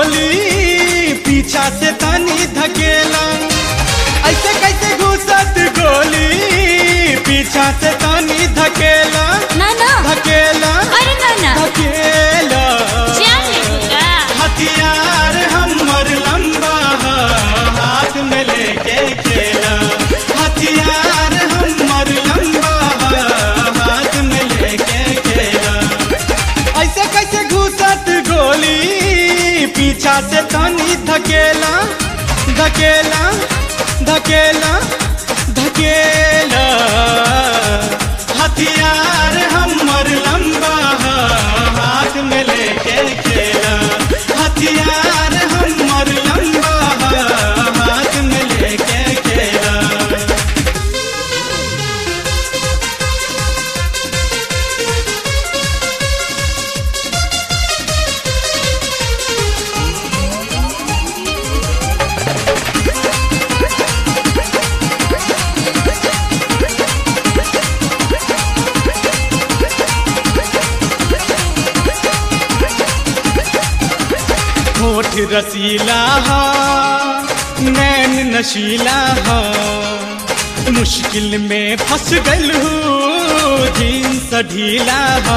गोली पीछा से तनी धकेला ऐसे कैसे घुसत गोली पीछा से तनी धकेला ना ना धकेला अरे ना ना धकेला जान लेगा हथियार हमर लंबा ह, हाथ में लेके खेला हथियार हमर लंबा ह, हाथ में लेके खेला ऐसे कैसे घुसत गोली पीछा से तनी धकेला धकेला धकेला धकेला हथियार हमर लंबा ह, हाथ में लेके खेला हथियार हमर लंबा ह, हाथ में लेके खेला होठ रसीला हा नैन नशीला हा मुश्किल में फंस गल हूँ जींस ढीला हा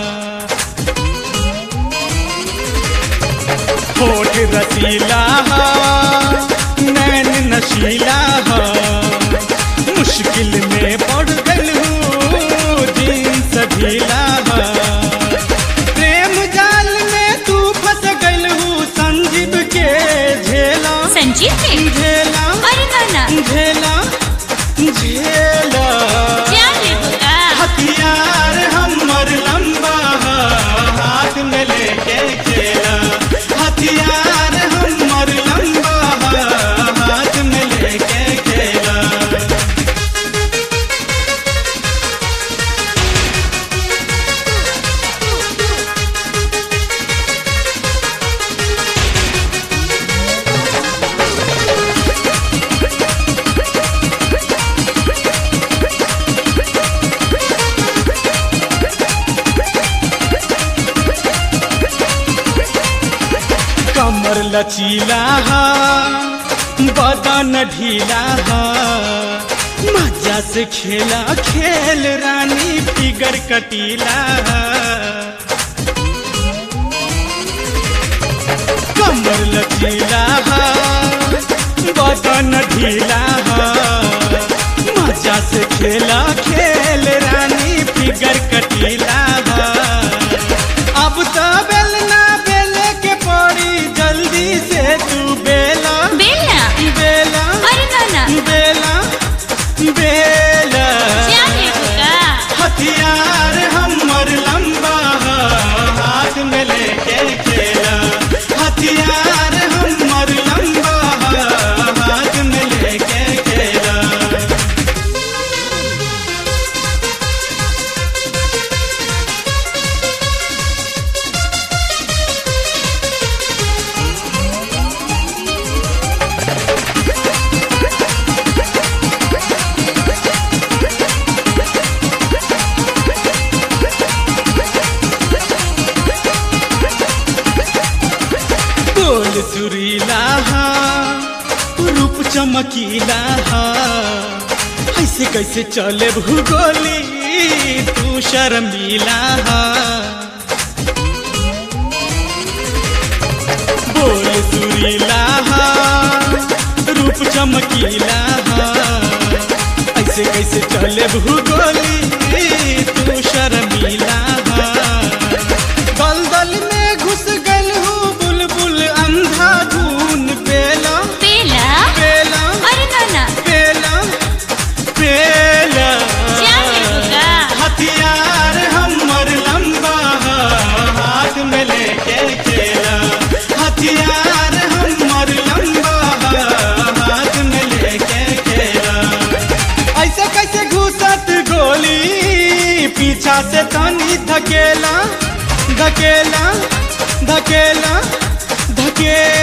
होठ रसीला हा नैन नशीला हा मुश्किल में पड़ गल हूँ जींस ढीला हा प्रेम जाल में तू फंस गल हूँ संजीव के झेला संजीव के झेला अरे ना ना झेला झेला जान लेगा हथियार हमर लंबा ह, हाथ में लेके खेला हथियार हमर लंबा ह, हाथ में लेके खेला कमर लचीला हा बदन ढीला हा मजा से खेला खेल रानी फिगर कटीला हा कमर लचीला हा बदन ढीला हा मजा से खेला खेल रानी फिगर कटीला हा अब तो बेलना बेले के पड़ी जल्दी से तू बेला बेलना बेला अरे ना ना बेला बेला जान लेगा हथियार हमर लंबा ह, हाथ में लेके खेला हथियार हमर लंबा ह, हाथ में लेके खेला बोल सुरीला हा रूप चमकीला हा ऐसे कैसे चले भूगोली तू शर्मीला हा बोल सुरीला हा रूप चमकीला हा ऐसे कैसे चले भूगोली तू शर्मीला हा दलदल में घुस गल हूँ बुलबुल अंधा धून पेला बेला पेला अरे ना ना पेला पेला जान लेगा हथियार हमर लंबा ह, हाथ में लेके खेला हथियार हमर लंबा ह, हाथ में लेके खेला ऐसे कैसे घुसत गोली पीछा से तनी धकेला धकेला धकेला धकेला